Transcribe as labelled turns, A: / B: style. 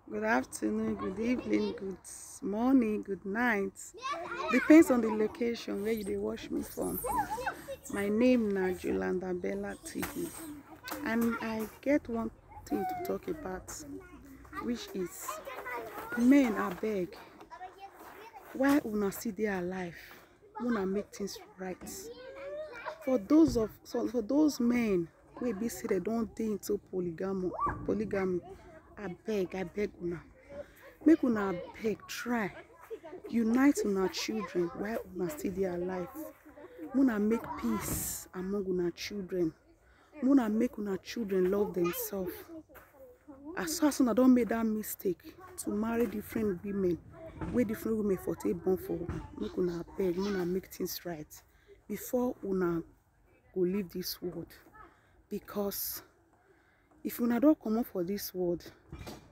A: good afternoon, good evening, good morning, good night. Depends on the location where you dey watch me from. My name na Jolanda Bella TV and I get one thing to talk about which is men abeg why una still dey alive una make things right for those of so for those men wey be say dem don dey into polygamy polygamy abeg abeg una make una abeg try unite una children while una still dey alive una make peace among una children una make una children love themselves as far as una don make that mistake to marry different women wey different women for take born for una make una abeg una make things right before una go leave this world because if una don comot for this world